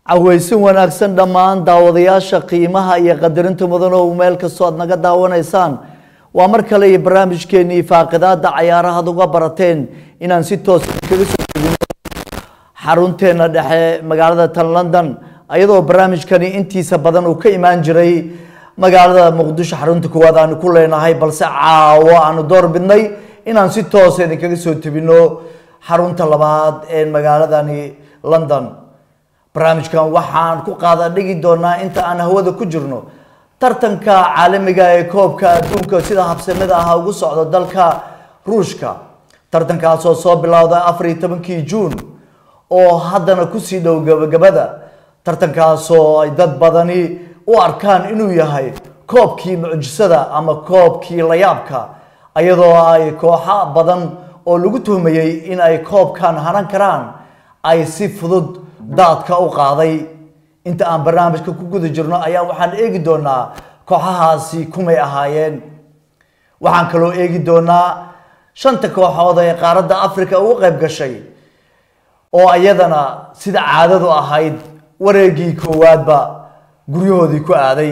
caweysin wanaagsan dhammaan daawadayaasha qiimaha iyo qadarinta mudan oo meel kastoo aad naga daawanaysaan waa mar kale iyo barnaamijkeenii faaqidaada cayaaraha ad uga barateen inaan si toos kaga soo tegino xarunteena dhexe magaalada tan london iyadoo barnaamijkani intiisa badan uu ka imaan jiray magaalada muqdisho xarunta koowaad aanu ku leenahay balse caawo aanu door bidnay inaan si toos idinkaga soo tebino xarunta labaad ee magaaladani london barnaamijkan waxaan ku qaada dhigi doonaa inta aan hawada ku jirno tartanka caalamiga ee koobka adduunka sida habsamada ah ugu socdo dalka ruushka tartankaasoo soo bilowda afar iyo tobankii juun oo haddana kusii dhow gabagabada tartankaasoo ay dad badani u arkaan inuu yahay koobkii mucjisada ama koobkii layaabka iyadoo ay kooxo badan oo lagu tuhmayey in ay koobkan hanan karaan ay si fudud daadka u qaaday inta aan barnaamijka ku guda jirno ayaa waxaan eegi doonaa kooxahaasi kumay ahaayeen waxaan kaloo eegi doonaa shanta kooxood ee qaaradda africa ugu qayb gashay oo iyadana sida caadadu ahayd wareegii koowaadba guryahoodii ku aaday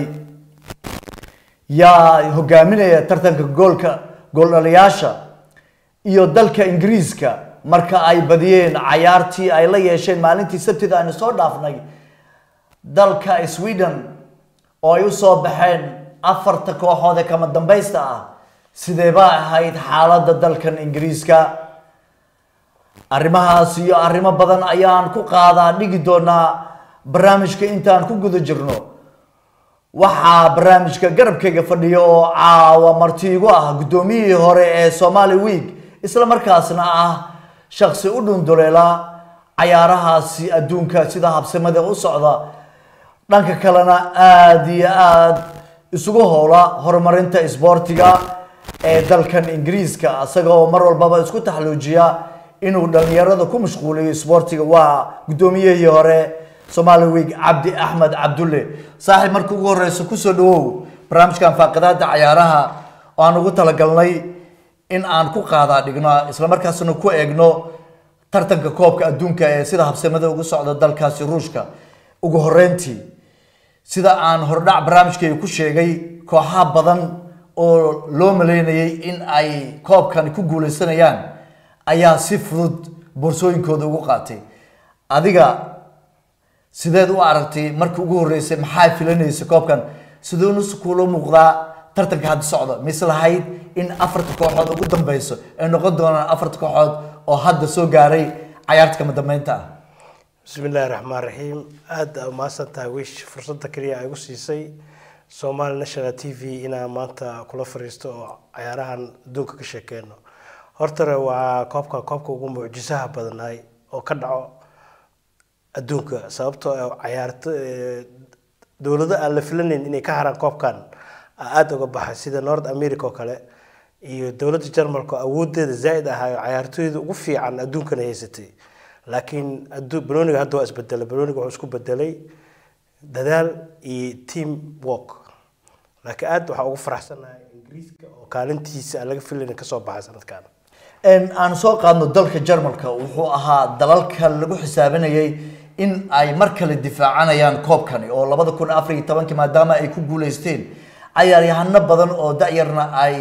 yaa hogaaminaya tartanka goolka gooldhaliyaasha iyo dalka ingiriiska marka ay badiyeen cayaartii ay la yeesheen maalintii sabtida aynu soo dhaafnay dalka sweden oo ay usoo baxeen afarta kooxood ee kama dambaysta ah sideeba ahayd xaaladda dalkan ingiriiska arrimahaas iyo arrimo badan ayaan ku qaadaa dhigi doonaa barnaamijka intaan ku guda jirno waxaa barnaamijka garabkayga fadhiyo oo caawa marti igu ah guddoomiyihii hore ee somali week isla markaasna ah shaksi u dhunduleela cayaarahaasi adduunka sida habsamada u socda dhanka kalena aada iyo aada isugu howla horumarinta isboortiga ee dalkan ingiriiska isagoo mar walbaba isku taxluujiya inuu dhalinyarada ku mashquuliyo isboortiga waa guddoomiyihii hore somali week cabdi axmed cabdulle saaxiib marka ugu horeyso kusoo dhawow barnaamijkan faaqidaada cayaaraha oo aan ugu talagalnay in aan ku qaadaa dhigno islamarkaasna ku eegno tartanka koobka adduunka ee sida habsamada ugu socda dalkaasi ruushka ugu horeyntii sida aan hordhac barnaamijkayga ku sheegay kooxaha badan oo loo maleynayay in ay koobkan ku guuleysanayaan ayaa si fudud boorsooyinkooda ugu qaatay adiga sideed u aragtay markii ugu horeysay maxaa filanaysa koobkan siduunus kuula muuqdaa tartanka hadda socda mise lahayd in afarta kooxood ugu dambeyso ay noqon doonaan afarta kooxood oo hadda soo gaaray cayaarta kama dambeynta ah bismi illaahi raxmaan raxiim aada umahadsan tahay wish fursadda kaliya ay igu siisay somali national t v inaan maanta kula fariisto oo cayaarahan adduunka ka sheekeyno hortare waa koobka koobka ugu mucjisaha badnaay oo ka dhaco adduunka sababtoo cayaarto dowlado aan la filanayn inay ka haraan koobkan aada uga baxay sida north america oo kale iyo dowladda jarmalka awoodeeda zaa-id ahaayo cayaartooyda ugu fiican adduunkana haysatay laakiin banooniga hadda waa isbedelay banooniga wuxuu isku bedelay dadaal iyo team work laakiin aada waxaa ugu faraxsanahay ingiriiska oo kaalintiisa aan laga filayn kasoo baxay sanadkan aan soo qaadno dalka jarmalka wuxuu ahaa dalalka lagu xisaabinayay in ay mar kale difaacanayaan koobkani oo labada kun afar iyo tobankii maadaama ay ku guuleysteen cayaaryahano badan oo da-yarna ay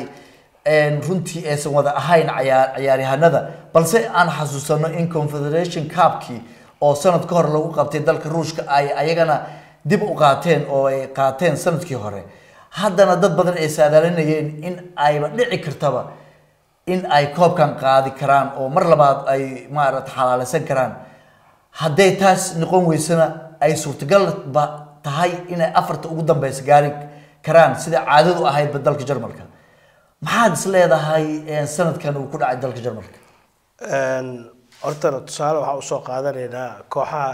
runtii aysan wada ahayn cayaaryahanada balse aan xasuusano in confederation cupkii oo sanad ka hor lagu qabtay dalka ruushka ay ayagana dib u qaateen oo ay qaateen sanadkii hore haddana dad badan ay saadaalinayeen in ayba dhici kartaba in ay koobkan qaadi karaan oo mar labaad ay maarata xalaaleysan karaan hadday taas noqon weysana ay suurtagalba tahay inay afarta ugu dambeysa gaari karaan sida caadadu ahaydba dalka jarmalka maxaad is leedahay sanadkan uu ku dhacay dalka jarmalka horta tusaale waxaa usoo qaadanaynaa kooxaha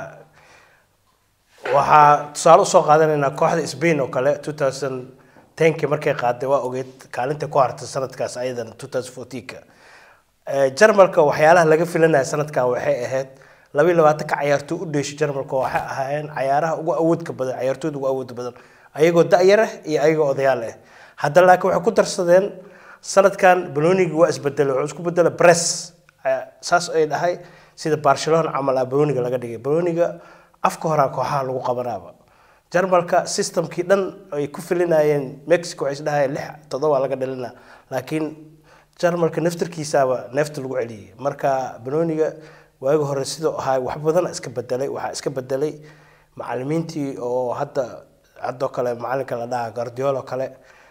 waxaa tusaale usoo qaadanaynaa kooxda spain oo kale two thousand tenki markay qaaday waa ogeyd kaalinta ku hartay sanadkaas ayadan two thousand fourteenka jarmalka waxyaalaha laga filanaya sanadkan waxay ahayd laba iyo labaatanka cayaartooy u dheeshay jarmalka waxay ahaayeen cayaaraha ugu awoodka badan cayaartooyda ugu awoodda badan ayagoo da-yar ah iyo ayagoo odayaal ah haddana laakiin waxay ku darsadeen sanadkan banooniga waa isbedelay wuxuu isku bedelay bress saas ay dhahay sida barcelona camal ah banooniga laga dhigay banooniga afka horaa kooxaha lagu qabanaaba jarmalka systemkii dhan ay ku filinayeen mexico waxay isdhahayeen lix toddoba laga dhalina laakiin jarmalka naftarkiisaaba neefta lagu celiyey marka banooniga waagi hore sidoo ahaa wax badan iska bedelay waxaa iska bedelay macalimiintii oo hadda haddoo kale macalinka la dhaha guardiola kale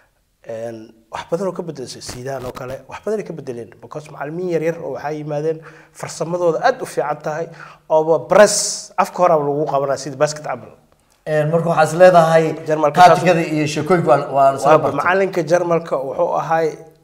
wax badan oo ka bedelay sidaan oo kale wax badan ay ka bedeleen because macalimiin yaryar oo waxaa yimaadeen farsamadooda aad u fiican tahay ooba press afka horaaba lagu qabanaya sida basket camal marka waxaa is leedahay Jarmalka saas- taatikada iyo sheekooyinka waa- waa la soo waaba bartay macalinka jarmalka wuxuu ahay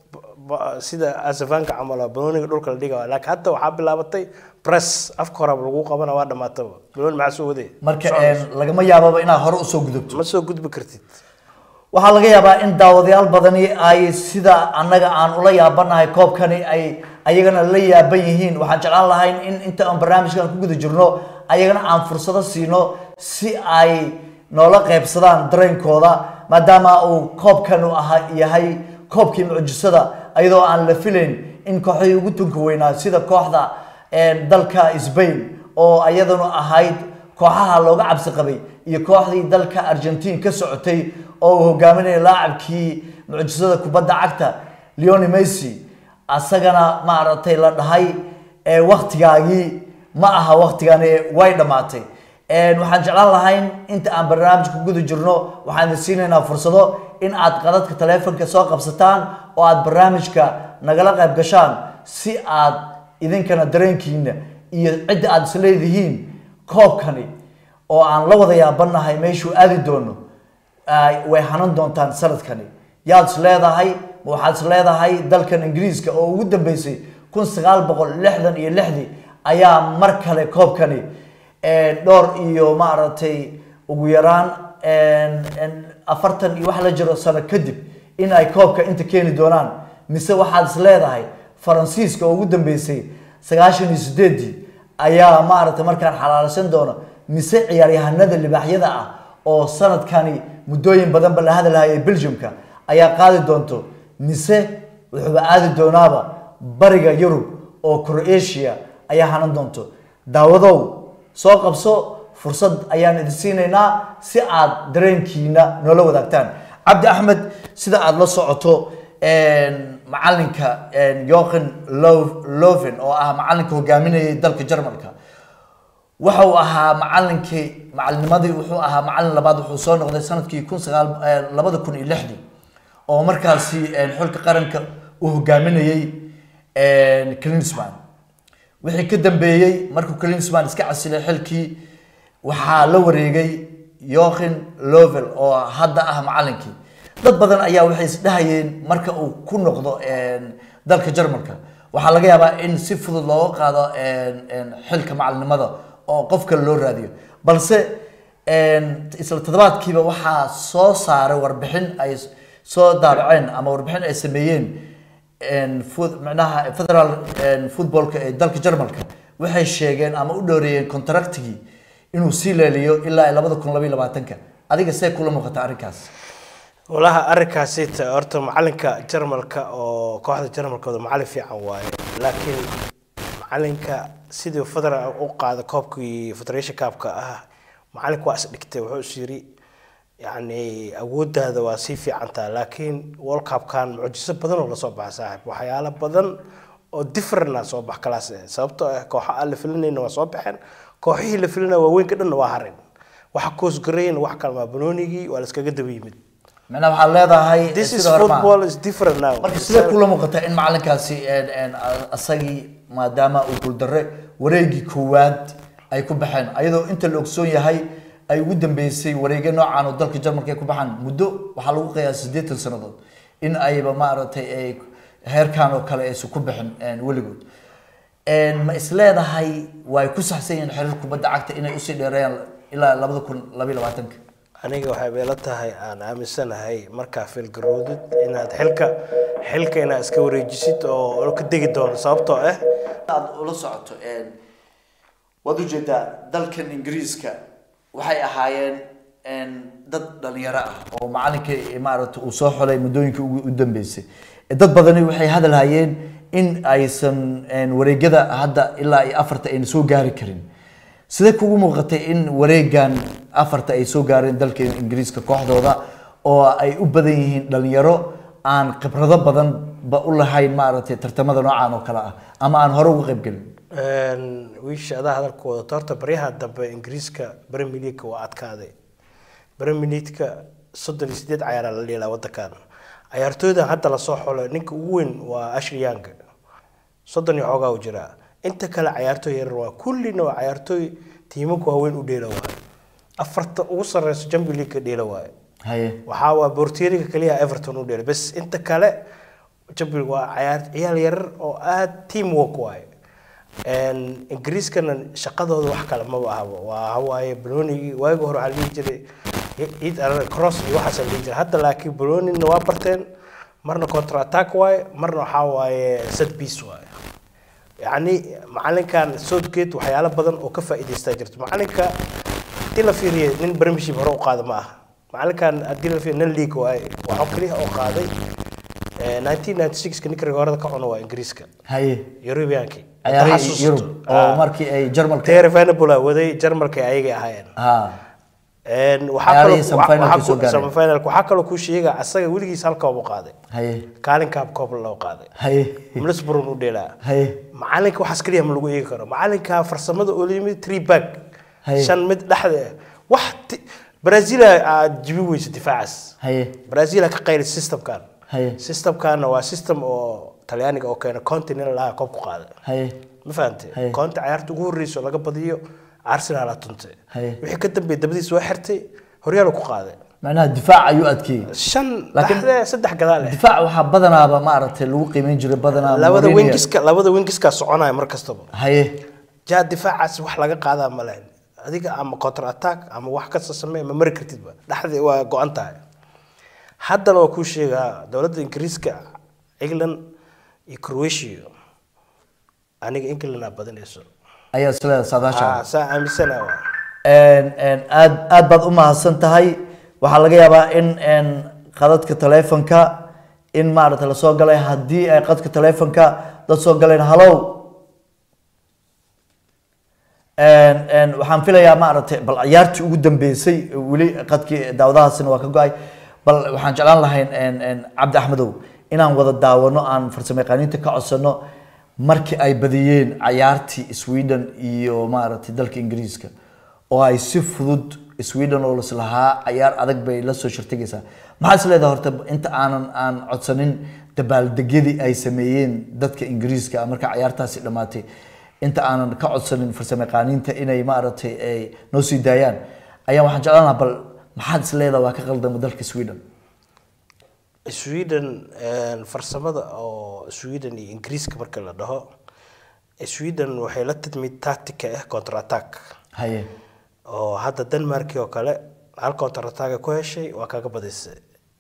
ba- sida asafanka camal oo banooniga dhulka la dhiga laakiin hadda waxaa bilaabatay press afka horaaba lagu qabana waa dhamaataba banooni maxaa soo waday marka lagama yaababa inaad hore usoo gudubto ma soo gudbi kartid waxaa laga yaabaa in daawadayaal badani ay sida annaga aan ula yaabanahay koobkani ay ayagana la yaaban yihiin waxaan jeclaan lahayn in inta aan barnaamijkan ku guda jirno ayagana aan fursado siino si ay noola qaybsadaan dareenkooda maadaama uu koobkan u aha yahay koobkii mucjisada ayadoo aan la filayn in kooxdii ugu tunka weynaa sida kooxda een, dalka Spain oo ayaduna ahayd kooxaha looga cabsi qabay iyo kooxdii dalka Argentine ka socotay oo uu hogaaminayay laacibkii mucjisada kubadda cagta Lionel Messi asagana maaragtay la dhahay ee waqtigaagii ma aha waqtigani way dhamaatay een waxaan jeclaan lahayn inta aan barnaamijka ku guda jirno waxaan idin siinaynaa fursado in aad qadadka taleefanka soo qabsataan oo aad barnaamijka nagala qayb gashaan si aad idinkana dareenkiina iyo cidda aad isleedihiin koobkani oo aan la wada yaabanahay meeshuu aadi doono ay- way hanan doontaan sanadkani yaad is leedahay ma waxaad is leedahay dalkan ingiriiska oo ugu dambeysay kun sagaal boqol lixdan iyo lixdii ayaa mar kale koobkani ee, dhowr iyo maaragtay ugu yaraan een, een, afartan iyo wax la jiro sano kadib in ay koobka inta keeni doonaan mise waxaad is leedahay faransiiska oo ugu dambeysay sagaashan iyo sideedii ayaa maaragtay markaan xalaalsan doono mise ciyaaryahanada libaaxyada ah oo sanadkani muddooyin badanba la hadalhayay belgiumka ayaa qaadi doonto mise wuxuuba aadi doonaaba bariga yurub oo croatia ayaa hanan doonto daawadow soo qabso fursad ayaan idin siinaynaa si aad dareenkiina noola wadaagtaan cabdi axmed sida aada la socoto een, macalinka een, jochen Lo- loven oo ah macalinka hogaaminayay dalka jarmalka waxa uu ahaa macalinkii macalinimadii wuxuu ahaa macalin labaad wuxuu soo noqday sanadkii kun sagaal labada kun iyo lixdii oo markaasi een, xulka qaranka uu hogaaminayay een, Klinsmann wixii ka dambeeyey markuu Klinsmann iska casilay xilkii waxaa la wareegay Jochen Löw oo hadda ah macalinkii dad badan ayaa waxay isdhahayeen marka uu ku noqdo een, dalka Jarmalka waxaa laga yaabaa in si fudud looga qaado een, een, xilka macalinimada oo qof kale loo raadiyo balse een, isla toddobaadkiiba waxaa soo saaray warbixin ay soo daabaceen ama warbixin ay sameeyeen een, foot- macnaha federal een, footballka ee dalka Jarmalka waxay sheegeen ama u dhooreeyeen contractigii inuu sii leeliyo ilaa labada kun labaiyo labaatanka adiga see kula muuqata arrinkaas walaha arrinkaasi ta- horta macalinka jarmalka oo kooxda jarmalkooda macalin fiican waaye laakiin macalinka sidii federal u qaada koobkii federation cupka ah macalinka waa isdhigtay wuxuu is yiri yacni awoodaada waa sii fiicantaa laakiin world cupkan mucjiso badan oo lasoo baxa saaxib waxyaalo badan oo different soo bax kalaas eh sababtoo ah kooxa aan la filinayna waa soo baxeen kooxihii la filinaya waaweynka dhanna waa hareen waxa koosgareyn wax kalmaa banoonigii waa la iskaga daba yimid macnaha waxaad leedahay This is sida hore maaha. football is different now. marka sidee kula muuqata in macalinkaasi een, een, a- asagii maadaama uu guuldarre wareegii koowaad ay ku baxeen ayadoo inta la ogsoon yahay ay ugu dambeysay wareegyo noocan oo dalka jarmalka ay ku baxaan muddo waxaa lagu qiyaasay siddeetan sannadood in ayba maaragtay ay heerkan oo kale aysan ku bixin een, weligood Een, ma is leedahay way ku saxsan yihiin xiriir kubadda cagta inay usii dheereeyaan ilaa labada kun labaiyo labaatanka aniga waxay beela tahay aan aaminsanahay markaa filgaroodid inaad xilka xilka inaad iska wareejisid oo ka degi doono sababtoo ah aad ula socoto een, waad ujeedaa dalkan ingiriiska waxay ahaayeen een, dad dhalinyaro ah oo macalinka maaragta uu soo xolay muddooyinkii ugu u dambeysay dad badani waxay hadal hayeen in aysan een, wareegyada hadda ilaa iyo afarta ayna soo gaari karin sidee kugu muuqatay in wareegan afarta ay soo gaareen dalka ingiriiska kooxdooda oo ay u badan yihiin dhalinyaro aan khibrado badan ba u lahayn maaragtay tartamada noocan oo kale ah ama aan hore uga qayb gelin wiisha adaa hadalka wadato horta baryaha dambe ingiriiska premier league waa adkaaday premier league soddon iyo sideed cayaaraa la dheelaa wadankan cayaartooydan hadda lasoo xolo ninka ugu weyn waa ashley young soddon iyo xoogaa u jiraa inta kale cayaartooy yarar waa kullina waa cayaartooy tiimanka waaweyn u dheela waayo afarta ugu sareyso champion league dheela waayo haye waxaa waa bortieriga kaliya everton u dheelay bas inta kale champion waa cayaar ciyaal yarar oo aad team work waayo ingiriiskana shaqadooda wax kale maba ahaba waa hawaaye balonigi waagi hore waxaa la dhihi jiray ciid arare cross iyo waxaas la dhihi jiray hadda laakiin balonina waa barteen marna contra attack waaye marna waxaa waaye set piece waaye yacni macalinkan southgate waxyaalo badan oo ka faa'iidaystaa jirto macalinka haddii la fiiriyo nin premiership hore u qaada ma aha macalinkan haddii la fiiriyo nin league waaye waxaa kaliya oo qaaday 1996 ninka rigoorada ka cuno waa ingiriiska haye Europeankii ciyaarihii yurub oo markii ay jarmalka Terry Venables waday jarmalka ay ayagay ahaayeen ha een waxa Ciyaarihii kaloo semi-finalka soo gaareen. semifinalka waxa kaloo ku sheega asaga weligiis halka uu qaaday haye kaalin kaab koob loo qaaday haye Middlesbrough u dheelaa haye macalinka waxaas kaliya ma lagu eegi karo macalinka farsamada oo yimid three back Haye. shan mid dhexda ah. wax ti- Brazil aad jibi weysa difaacaas haye Brazil ka qayl systemkan haye systemkan waa system oo talyaaniga oo keena continental laha koob ku qaaday haye ma fahantay Haye. koonta ciyaarta ugu horreysa oo laga badiyo arsenal aa tuntay Haye. wixii ka dambeeyay dabadiis waa xirtay horyaal ku qaaday macnaha difaac ayuu adkeeyey shan Laakiin- dhexdee saddex gadaal leh difaac waxaa badanaaba maaragtay lagu qiimeyn jiray badanaa labada Mourinho. wingiska labada wingiska soconaya mar kastaba haye jaa difaacaas wax laga qaadaa ma lahayn adiga ama counter attack ama wax kasta samee ma mari kartidba dhexdii waa go-an tahay haddana waa kuu sheegaa dowladda ingiriiska england iyo croatia aniga england aa badinayso ayaa isleedahay saadaasha Ah, saa aaminsana waa Een, een, aad aad baad u mahadsan tahay waxaa laga yaabaa in een, qadadka taleefonka in maaragtay lasoo galay haddii ay qadka taleefonka dad soo galeen hallow Een, een, waxaan filayaa maaragtay bal ciyaartii ugu dambeysay weli qadkii daawadahaasina waa ka go-ay bal waxaan jeclaan lahayn een, een, cabdi axmedow inaan wada daawano aan farsamayaqaaniinta ka codsano markii ay badiyeen cayaartii sweden iyo maaragtay dalka ingiriiska oo ay si fudud sweden oo lislahaa cayaar adag bay la soo shirtigaysaa maxaa is leedahay horta inta aanan aan codsanin dabaaldegyadii ay sameeyeen dadka ingiriiska marka cayaartaasi dhammaatay inta aanan ka codsanin farsamayaqaaniinta inay maaragtay ay noo sii daayaan ayaa waxaan jeclaan lahaa bal maxaad is leedahay waa ka qaldama dalka sweden sweden een, farsamada oo sweden iyo ingiriiska marka la dhaho sweden waxay la tidmid tactica ah counter attack haye oo hadda denmarkii oo kale hal counter attack ku heshay waa kaga badisay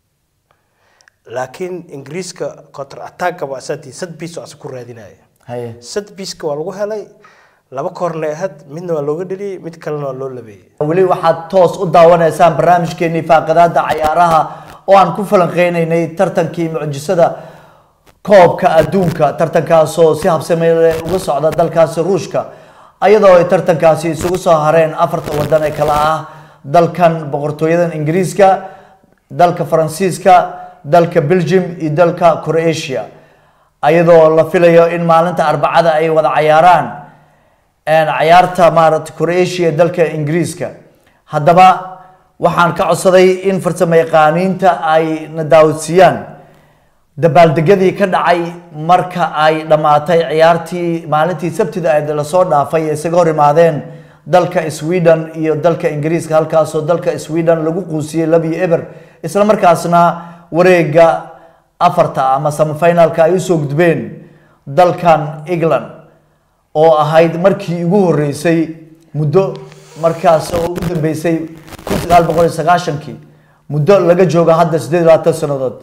laakiin ingiriiska counter attack ba asaati sad piece oo asa ku raadinaya haye sad piece waa lagu helay laba koorne ahad midna waa looga dheliyey mid kalena waa loo labeeyey weli waxaad toos u daawanaysaan barnaamijkeenii faaqadaada cayaaraha oo aan ku falanqeynaynay tartankii mucjisada koobka adduunka tartankaasoo si habsameyle uga socda dalkaasi ruushka ayadoo ay tartankaasi isugu soo hareen afarta wadan ee kala ah dalkan boqortooyadan ingiriiska dalka faransiiska dalka belgium iyo dalka croatia ayadoo la filayo in maalinta arbacada ay wada cayaaraan een, cayaarta maaragtay croatia ee dalka ingiriiska haddaba waxaan ka codsaday in farsamo yaqaaniinta ay na daawodsiiyaan dabaaldegyadii ka dhacay marka ay dhammaatay ciyaartii maalintii sabtida ee lasoo dhaafay ee isaga hor imaadeen dalka sweden iyo dalka ingiriiska halkaasoo dalka sweden lagu quusiyey labiyo eber isla markaasna wareega afarta ama semifinalka ay usoo gudbeen dalkan england oo ahayd markii ugu horeysay muddo markaas oo ugu dambeysay kun sagaal boqol iyo sagaashankii muddo laga jooga hadda sideed iyo labaatan sannadood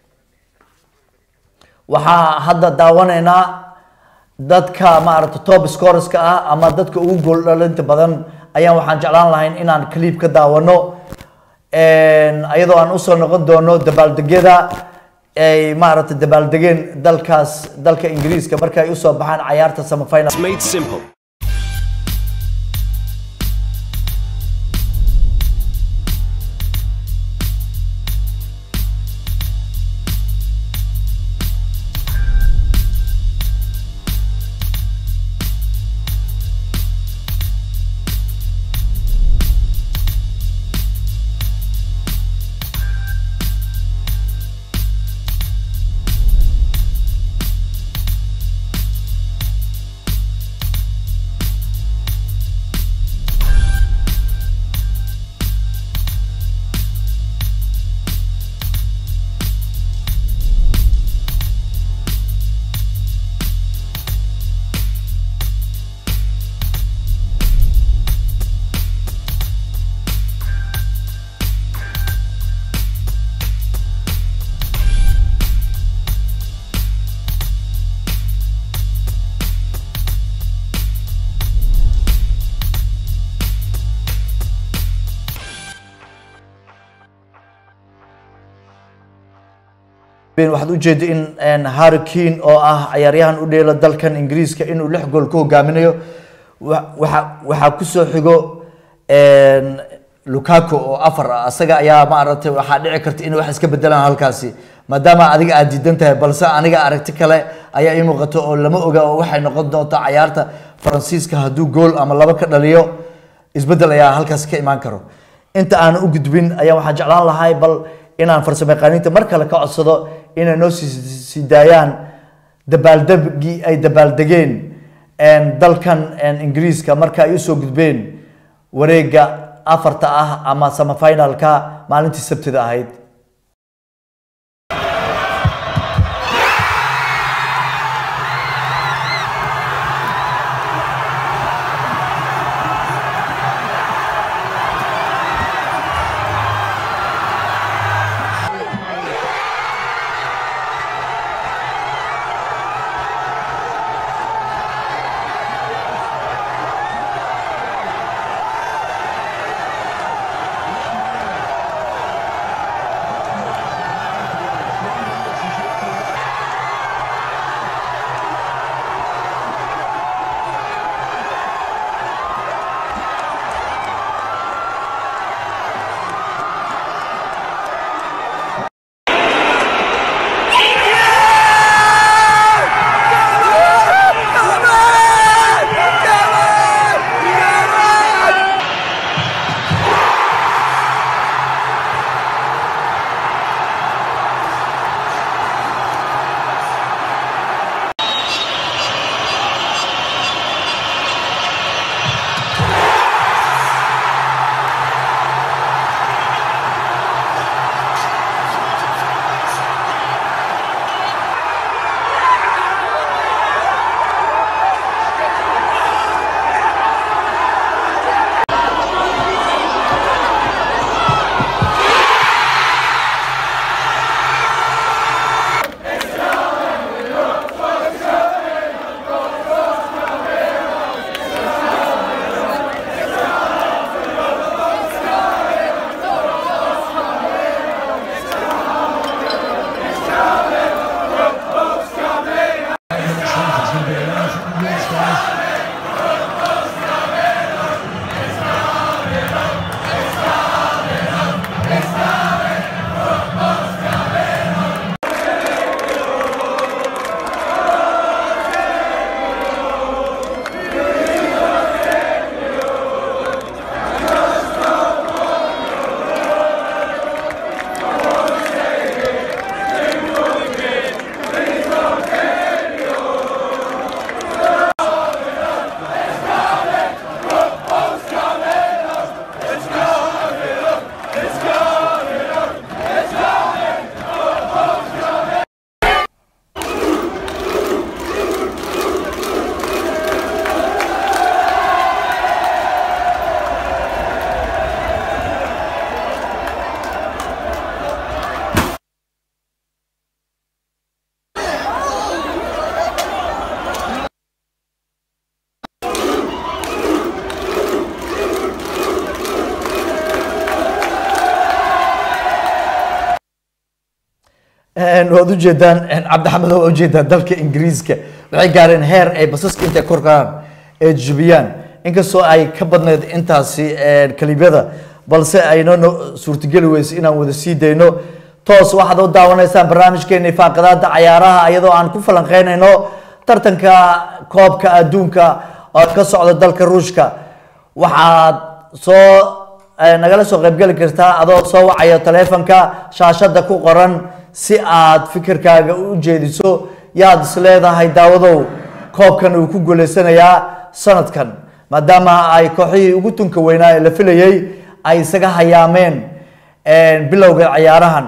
waxaa hadda daawanaynaa dadka maaragtay top scoreska ah ama dadka ugu gool dhalinta badan ayaan waxaan jeclaan lahayn inaan clip ka daawano ayadoo aan usoo noqon doono dabaaldegyada ay maaragtay dabaaldegeen dalkaas dalka ingiriiska marka ay usoo baxaan cayaarta semifinal It's made simple. waxaad ujeeda in harry kane oo ah ciyaaryahan u dheelo dalkan ingiriiska inuu lix gool ku hogaaminayo waxa waxaa kusoo xigo lukaku oo afar ah asaga ayaa maaragtay waxaa dhici karta in wax iska bedelaan halkaasi maadaama adiga aad diidan tahay balse aniga aragti kale ayaa ii muuqato oo lama oga oo waxay noqon doonta cayaarta faransiiska hadduu gool ama laba ka dhaliyo isbedel ayaa halkaasi ka imaan karo inta aan u gudbin ayaa waxaan jeclaan lahay bal inaan farsamo yaqaaniinta mar kale ka codsado inay noo sii daayaan dabaaldegii ay dabaaldegeen dalkan ingiriiska marka ay usoo gudbeen wareega afarta ah ama samafinalka maalintii sabtida ahayd waad ujeedaan cabdixamed waa ujeedaan dalka ingiriiska waxay gaareen heer ay basaska intay kor karaan ee jubiyaan inkastoo ay ka badneyd intaasi kalibyada balse aynoo suurtageli weyse inaan wada sii dayno toos waxaad u daawanaysaan barnaamijkeeni faaqadaada cayaaraha iyadoo aan ku falanqeynayno tartanka koobka adduunka oo ka socda dalka ruushka waxaad soo nagala soo qaybgeli kartaa adoo soo wacaya taleefonka shaashada ku qoran si aad fikirkaaga u jeediso yaad is leedahay daawadow koobkan uu ku guuleysanayaa sanadkan maadaama ay kooxihii ugu tunka weynaa ee la filayay ay isaga hayaameen bilowga ciyaarahan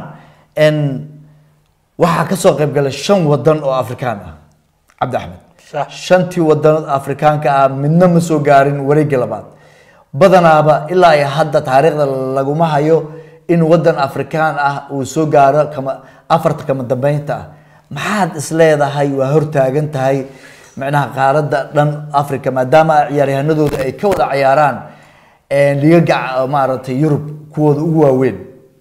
waxaa kasoo qaybgalay shan wadan oo afrikaan ah cabdi axmed Sax. shantii wadan afrikaanka ah midna ma soo gaarin wareegga labaad badanaaba ilaa ay hadda taariikhda laguma hayo in wadan afrikaan ah uu soo gaaro kama afarta kama dambeynta ah maxaad is leedahay waa hortaagan tahay micnaha qaaradda dhan africa maadaama ciyaaryahanadooda ay ka wada ciyaaraan ligaga maaragtay yurub kuwooda ugu waaweyn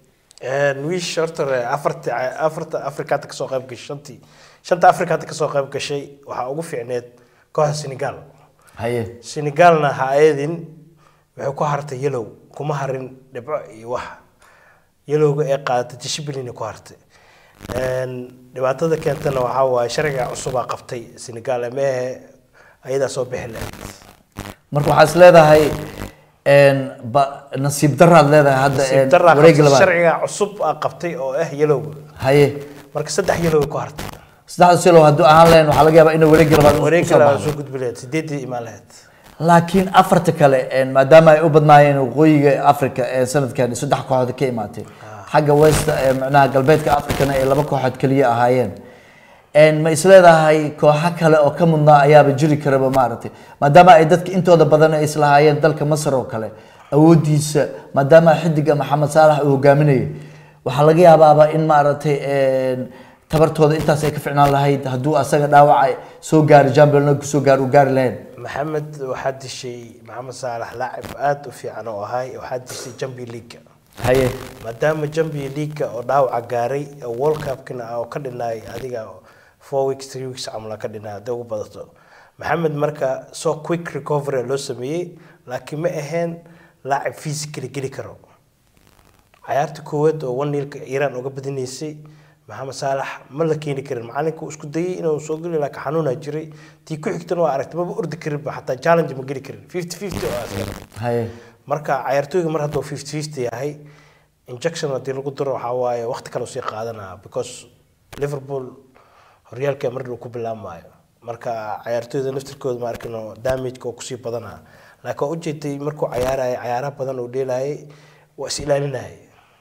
wiish horta hore afarti afarta afrika hadda kasoo qayb gashay shantii shanta afrika hadda kasoo qayb gashay waxaa ugu fiicneed kooxda senegal haye senegalna ha eedin waxay ku hartay yellow kuma harin dhibco iyo wax yellowga ee qaadatay dishiblina ku hartay dhibaatada keentana waxaa waaye sharciga cusubaa qabtay senegal meehe ayadaa soo bixi lahayd marka waxaa is leedahay een, ba- nasiib daraad leedahay hadda een, nasiib daraa wareegga qabtay, labaad sharciga cusub aa qabtay oo ah yellowga haye marka saddex yellow ku hartay saddexda silo hadduu ahaan lahayn waxaa laga yaabaa inuu wareegga labaad uu wareeg kusoo kale baxdo. soo gudbi lahayd sideedii imaan lahayd laakiin afarta kale een, maadaama ay u badnaayeen waqooyiga africa ee sanadkan saddex kooxood ka imaatay xagga west ee macnaha galbeedka africana ay laba kooxood keliya ahaayeen een, ma isleedahay kooxo kale oo ka mudnaa ayaaba jiri karaba maaragtay maadaama ay dadka intooda badan ay islahaayeen dalka masar oo kale awoodiisa maadaama xidiga maxamed saalax uu hogaaminayay waxaa laga yaabaaba in maaragtay een, tabartooda intaas ay ka ficnaan lahayd hadduu asaga dhaawaca soo gaari jambelna kusoo gaari uu gaari lahayn maxamed waxaa dishay maxamed saalax laacib aada u fiican oo ahay waxaa dishay jambi leaga haye maadaama jambi leaga oo dhaawaca gaaray oo world cupkina oo ka dhinaay adiga four weeks three weeks camal ka dhinaay hadday ugu badato maxamed marka soo quick recovery loo sameeyey laakiin ma ahayn laacib physically geli karo cayaarta koowaad oo one nilka iiraan uga badinaysay maxamed saalax ma la keeni karin macalinka uu isku dayay inuu soo geli laakiin xanuunaa jiray tii ku xigtana waa aragtay maba ordi karinba xataa challenge ma geli karin fifty fifty oo askar haye marka cayaartooyga mar hadduu fifty fifty yahay injection haddii lagu daro waxaa waaye waqti kale sii qaadanaa because liverpool horyaalka mar dhow ku bilaabmaayo marka cayaartooyda naftirkooda ma arkino damageka oo kusii badanaa laakiin waa ujeeday markuu cayaaraya cayaaraha badan uu dheelayay waa is ilaalinayay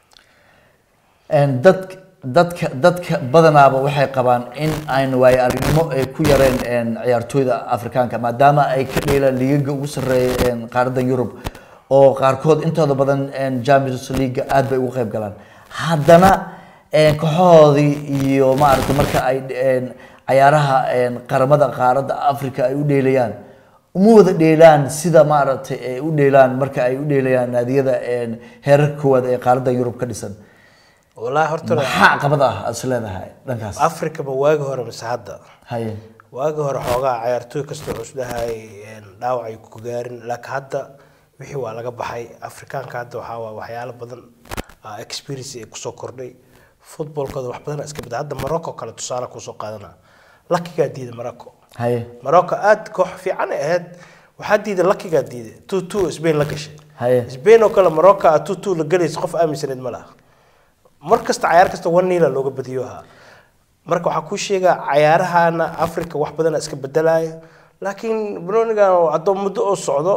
Een, dad dadka dadka badanaaba waxay qabaan in aan waayo aragnimo ay ku yareen een, ciyaartooyda afrikaanka maadaama ay ka dheelaan liigaga ugu sarreeya een, qaaradan yurub oo qaarkood intooda badan een, champions league aad bay ugu qayb galaan haddana een, kooxahoodii iyo maaragtay marka ay een, cayaaraha een, qaramada qaaradda africa ay u dheelayaan uma wada dheelaan sida maaragtay ay u dheelaan marka ay u dheelayaan naadiyada een, heerarka koowaad ee qaaradda yurub ka dhisan wallaahi horta maxaa caqabad ah aad is leedahay dhankaas africa ma waagi hore mise hadda haye waagi hore xoogaa cayaartooy kasta wuxuu isdhahay dhaawac ay ku gaarin laakiin hadda wixii waa laga baxay afrikaanka hadda waxaa waa waxyaalo badan ah, experience ay kusoo kordhay footballkooda wax badan iska bada hadda morocco kale tusaale kusoo qaadana lakigaa diiday morocco haye morocco aad koox fiican ay ahayd waxaa diiday lakigaa diiday two two spain la gashay haye spain oo kale morocco ah two two la galaysa qof aaminsaneed ma laha mar kasta cayaar kasta one nila looga badiyo ahaa marka waxaa kuu sheegaa cayaarahana africa wax badana iska bedelaya laakiin bronigan hadduu muddo oo socdo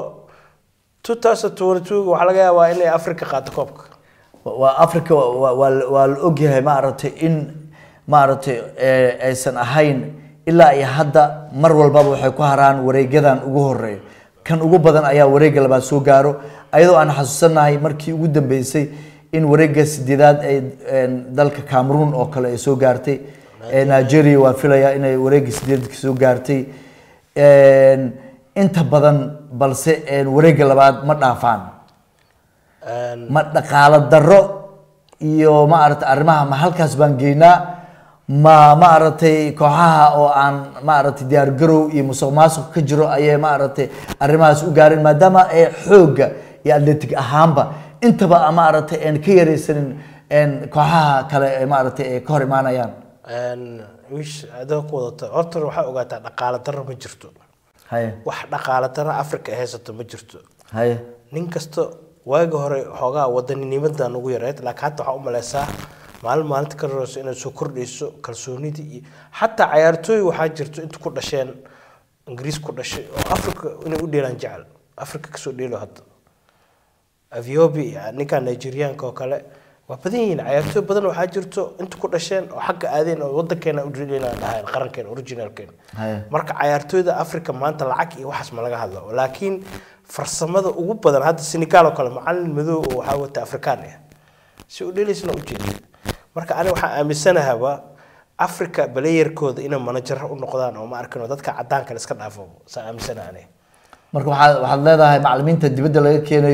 2022 waxaa laga yaabaa inay africa qaato koobka waa africa waa waa- waa la ogyahay maaragtay in maaragtay ee, aysan ahayn ilaa iyo hadda mar walbaba waxay ku haraan wareegyadan ugu horeeya kan ugu badan ayaa wareegga labaad soo gaaro ayadoo aan xasuusanahay markii ugu dambeysay in wareegga sideedaad ay een, dalka cameroon oo kale ay soo gaartay ee nigeria waa filaya inay wareegga sideedka soo gaartay Een, inta badan balse een, wareegga labaad ma dhaafaan Een, ma dhaqaalo darro iyo maaragtay arrimaha ma halkaas baan geynaa ma maaragtay kooxaha oo aan maaragtay diyaar garow iyo musuq maasuq ka jiro ayay maaragtay arrimahaas u gaareen maadaama ay xoogga iyo atletic ahaanba intaba maaragtay aan ka yaraysanin een, kooxaha kale ee maaragtay ay ka hor imaanayaan een, wiish adoo ku wadata horta waxaa ogaataa dhaqaale darro ma jirto haye wax dhaqaale darro africa ay haysato ma jirto haye nin kasta waagi hore xoogaa wadaninimada ugu yareed laakiin hadda waxaa u maleysaa maalin maalinta ka horeyso inay soo kordhayso kalsoonidii iyo xataa cayaartooy waxaa jirto inta ku dhasheen ingiriis ku dhashay oo africa inay u dheelaan jecel africa kasoo dheelo hadda aviobi ninka nigerianka oo kale waa badan yihiin cayaartooy badan waxaa jirto inta ku dhasheen oo xagga aadeen oo wadankeena u dheelaan dhahayn qarankeena originalkeena haye marka cayaartooyda africa maanta lacag iyo waxaas ma laga hadlo laakiin farsamada ugu badan hadda senegal oo kale macalin madow oo waxaa wata afrikaan ah si u dhelaysna u jeeda marka aniga waxaan aaminsanahaba africa balayerkooda inay manajaro u noqdaan oo ma arkino dadka cadaanka la iska dhaafo saa aaminsanaha aniga marka waxaad waxaad leedahay macallimiinta dibadda laga keenayo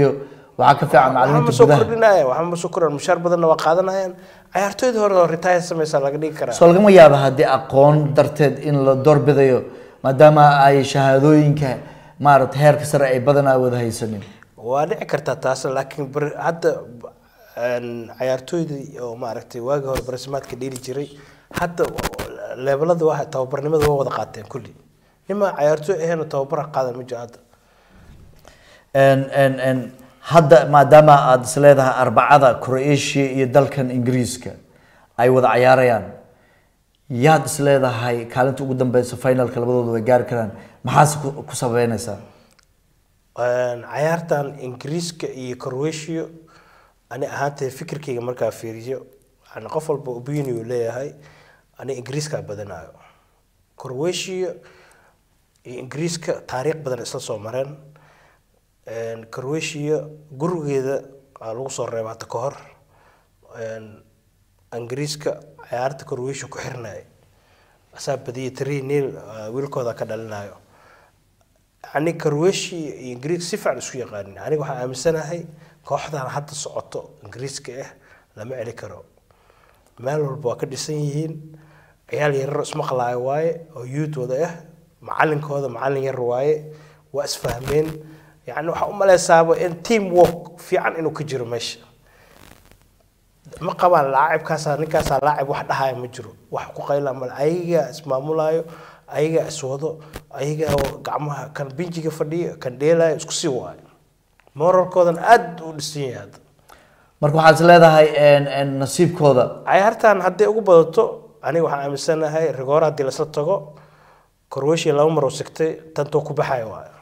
waxaa ka fiican waxba ma macalimiinta soo gudaha kordhinaya waxba ma soo kordhin mushaar badanna waa qaadanayaan cayaartooyda hore oo retire samaysa laga dhigi karaa soo lagama yaaba haddii aqoon darteed in la doorbidayo maadaama ay shahaadooyinka maarata heerka sare ay badanaa wada haysanin waa dhici kartaa taas laakiin bar- hadda een, cayaartooydii oo maaragtay waagii hore barasimaadka dheeli jiray hadda leebelada waa tababarnimada waa wada qaateen kulli nima cayaartooy ahayn tababar qaadan ma jiro hadda En- en- en, hadda maadaama aada is leedahay arbacada croatia iyo dalkan ingiriiska ay wada cayaarayaan yaad is leedahay kaalinta ugu dambeysa finalka labadooda way gaari karaan maxaase ku ku sabeynaysaa Een, cayaartan ingiriiska iyo croatia ani ahaantee fikirkayga markaa fiiriyo yani qof walba opinion uu leeyahay ani ingiriiskaa badanayo croatia iyo ingiriiska taariikh badan isla soo mareen Een, croatia gurigeeda aa lagu soo reeba hata ka hor Een, ingiriiska cayaarta croatia ku xirnaya asaa badiyay three nil wiilkooda ka dhalinayo yani croatia iyo ingiriiska si fiican isku yaqaanin aniga waxaan aaminsanahay kooxdan hadda socoto ingiriiska ah lama celi karo meel walba waa ka dhisan yihiin ciyaal yararo ismaqlaayo waaye oo youth wada ah macalinkooda macalin yar waaye waa isfahmeen yani waxaa u maleysaaba in team work fiican inuu ka jiro meesha ma qabaan laacibkaasaa ninkaasaa laacib wax dhahaya ma jiro wax ku qayla male ayagaa ismaamulaayo ayagaa iswado ayagaa gacmaha kan binjiga fadhiya kan dheelaayo isku sii waayo moralkoodan aad u dhisan yahay hadda marka waxaad is leedahay en- en nasiibkooda cayaartan hadday ugu badato aniga waxaan aaminsanahay rigoora haddii lasla tago croatia laba mar oo sigtay tantoo ku baxaya waayo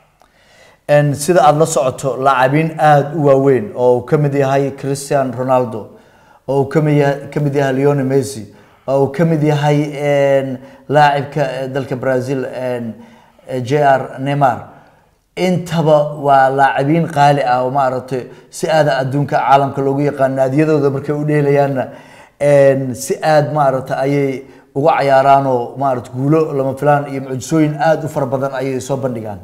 En sida aada la socoto laacabiin aada u waaweyn oo uu ka mid yahay christian ronaldo oo uu ka mid yahay ka mid yahay leone messi oo uu ka mid yahay en, laacibka eh, dalka brazil en, eh, jr neymar intaba waa laacabiin qaali ah oo maaragtay si aada adduunka caalamka loogu yaqaan naadiyadooda markay u dheelayaanna en, si aada maaragtay ayay uga cayaaraan oo maarata guulo lama filaan iyo mucjisooyin aada u fara badan ayay soo bandhigaan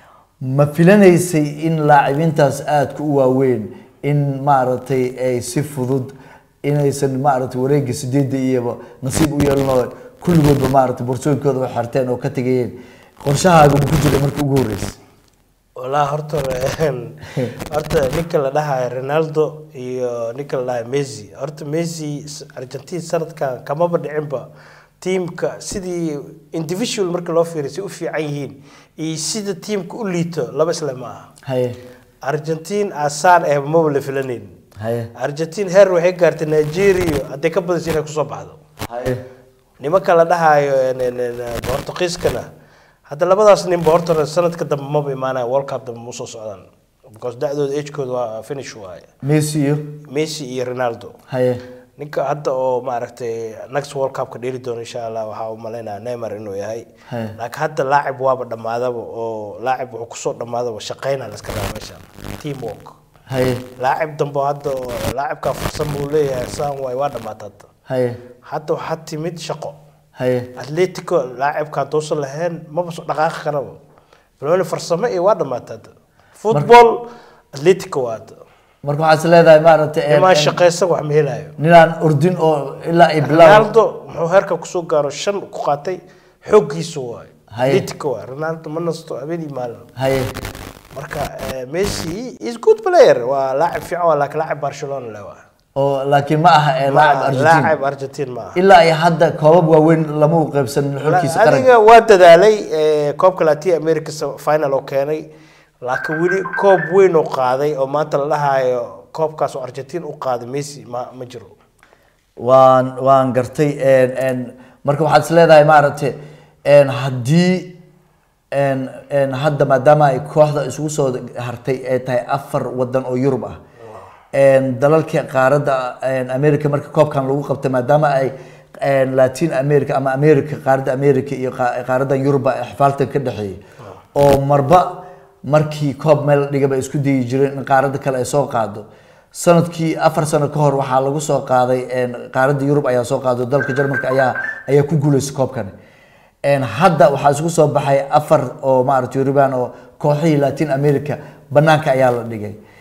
ma filanaysay in laacibiintaas aadka u waaweyn in maaragtay ay si fudud inaysan maaragtay wareega sideedda iyaba nasiib u yeelanoo kulligoodba maaragtay borsooyinkooda wax xirteen oo ka tegayeen qorshahaaga ma ku jira markii ugu horreysay walaa horta een, horta ninka la dhahayo ronaldo iyo ninka la dhahayo messi horta messi s- argentine sanadkan kamaba dhicinba tiimka sidii individual marka loo fiiriyo si u fiican yihiin iyo sida tiimka u liito laba isle ma aha haye argentine asaan eh maba la filanayn haye argentine heer waxay gaartay nigeria hadday ka badaysa inay kusoo baxdo haye nimanka la dhahayo een, een, een, Portugiiskana hadda labadaas ninba horta sanadka dambe maba imaanaya world cup dambe musoo socdaan because da-dooda agekooda waa finish waaye messi iyo messi iyo ronaldo haye ninka hadda oo maaragtay next world cup ka dheeli doono insha allah waxaa u malaynaya neymar inuu yahay Haye. laakiin hadda laacib waaba dhammaadaba oo laacib wuxuu kusoo dhammaadaba shaqeyna la iska rabaa meesha team work haye laacib dambe hadda oo laacibkaa farsamo uu leeyahay saan waay waa dhammaata hadda haye hadda waxaa timid shaqo haye atletico laacibka hadduusan lahayn maba soo dhaqaaqi karaba baloni farsamo iyo waa dhamaata hadda football atletico waa hadda marka waxaad is leedahay maaragtay en- nimaan en- shaqaysan wax ma helayo ninaan ordin oo ilaa ay bilaab ronaldo muxuu heerka kusoo gaaro shan ku qaatay xooggiisu waayo Haye. atletico waay ronaldo ma nasto habeenii maalin haye marka eh, messi is good player waa laacib fiican waa laakiin laacib barcelona le waa oo laakiin ma aha ee laacib argentin laacib argentin ma aha ilaa iyo hadda koobab waaweyn lama u qaybsan xulkiisa qaranka adiga waa dadaalay eh, koobka latin america sa- final oo keenay laakiin weli koob weyn oo qaaday oo maanta la dhahayo koobkaas oo argentin u qaaday messi ma ma jiro waan waan gartay en en marka waxaad is leedahay maaragtay en haddii en en hadda maadaama ay kooxda isugu soo hartay ay tahay afar wadan oo yurub ah en dalalka qaaradda en america marka koobkan lagu qabtay maadaama ay en latin america ama america qaaradda america iyo qa- qaaraddan yurub ay xifaaltan ka dhexeeyay oo marba markii koob meel dhigaba isku dayi jireen in qaaradda kale ay soo qaado sanadkii afar sano ka hor waxaa lagu soo qaaday en, qaaradda yurub ayaa soo qaaday dalka jarmalka ayaa ayaa ku guuleystay koobkani En, hadda waxaa isugu soo baxay afar oo maaragtay yuruban oo kooxihii latin america banaanka ayaa la dhigay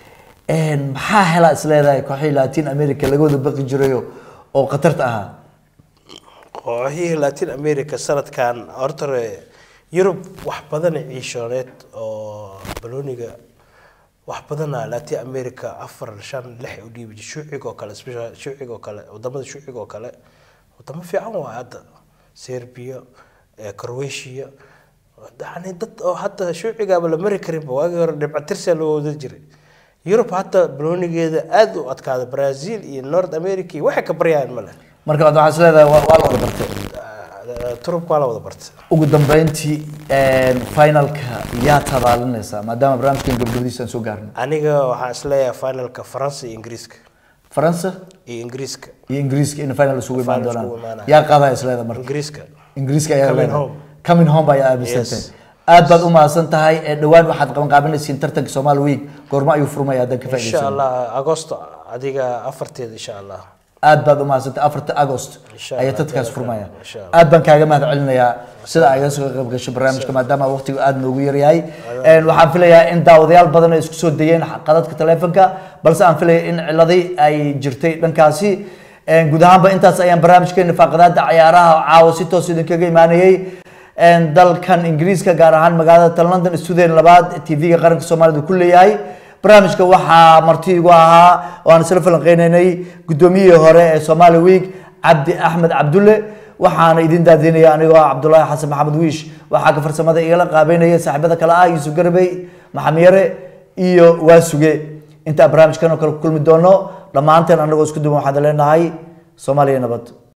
maxaa helaa isleedahay kooxihii latin america laga wada baqi jirayo oo khatarta ahaa kooxihii latin america sanadkan horta hore yurub wax badan ciishooneed oo balooniga wax badana latin america afar shan lix u dhiibi jir shuuciga oo kale special shuuciga oo kale wadamada shuuciga oo kale wadamo fiican waa hadda serbia eh, croatia yani dad oo hadda shuucigaaba la mari karinba waagii hore dhibcatirsia loo wada jiray yurub hadda baloonigeeda aada u adkaada brazil iyo north america iyo waxay ka baryayaan male marka waxaa isleedahay waa waa la wada bartay turubka waa la wada bartay ugu dambeyntii finalka yaa tabaalinaysaa maadaama barnaamijkan gabgabadiisa aan soo gaarnay aniga waxaan isleeyahay finalka faransa iyo ingiriiska faransa iyo ingiriiska iyo ingiriiska in final isugu imaan Final doonaan isugu imaanaya. yaa qaadaya isleeda marka ingiriiska ingiriiska ayaa Coming leedahay home. coming home ayaa aaminsantay Yes. aad baad u mahadsan tahay ee dhowaan waxaad qaban qaabinaysiin tartanka Somali Week goorma ayuu furmaya haddaan ka insha faa'iidaysan allah agosto adiga afarteeda insha allah aad baad u mahadsantahay afarta agost Insha ayaa Allah, tartankaas insha furmaya Allah. aad baan kaaga mahad celinayaa sida ay iga soo qayb gashay barnaamijka maadaama waqtigu aad noogu yaryahay Een, waxaan filayaa in daawadayaal badan ay isku soo dayeen qadadka taleefanka balse aan filaya in ciladii ay jirtay dhankaasi Een, guud ahaanba intaas ayaan barnaamijkeena faaqadaada cayaaraha caawa si toos idinkaga imaanayay Een, dalkan ingiriiska gaar ahaan magaalada tal london stuudiyan labaad tv-ga qaranka soomaalida ku leeyahay barnaamijka waxaa marti igu ahaa oo aan isla falanqeynaynay guddoomiyihii hore ee Somali Week Cabdi Axmed Cabdulle waxaana idin daadinaya anigoo ah Cabdullaahi Xasan Maxamed Wiish waxaa ka farsamada igala qaabeynaya saaxiibada kale ah Yuusuf Garbey Maxamed Yare iyo Waasuge inta barnaamijkan oo kale ku kulmi doono dhammaanteen anagoo isku duwan waxaan leenahay Soomaaliya nabad